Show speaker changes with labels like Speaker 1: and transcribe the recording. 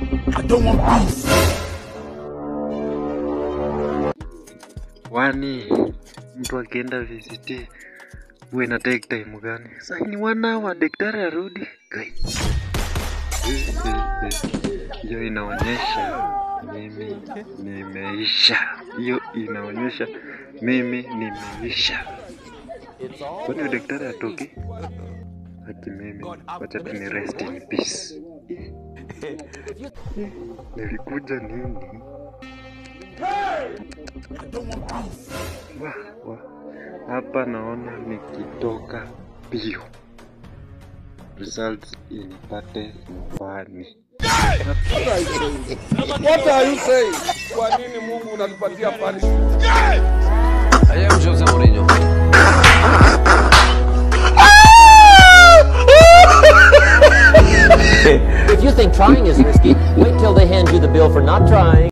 Speaker 1: I don't want peace.
Speaker 2: Wani mtu akienda VCT huwa ina take time gani? Sasa ni one hour daktari arudi. Kai. Hiyo inaonyesha mimi nimeisha. Hiyo inaonyesha mimi nimeisha. Kwani daktari atoki? Ati mimi wacha tu ni rest in peace. Nilikuja nini? Wa, wa. Hapa naona nikitoka pio results inipate nyumbani.
Speaker 3: What are you saying? Kwa nini Mungu unatupatia punishment?
Speaker 4: I am Jose Mourinho.
Speaker 5: If you think trying is risky, wait till they hand you the bill for not trying.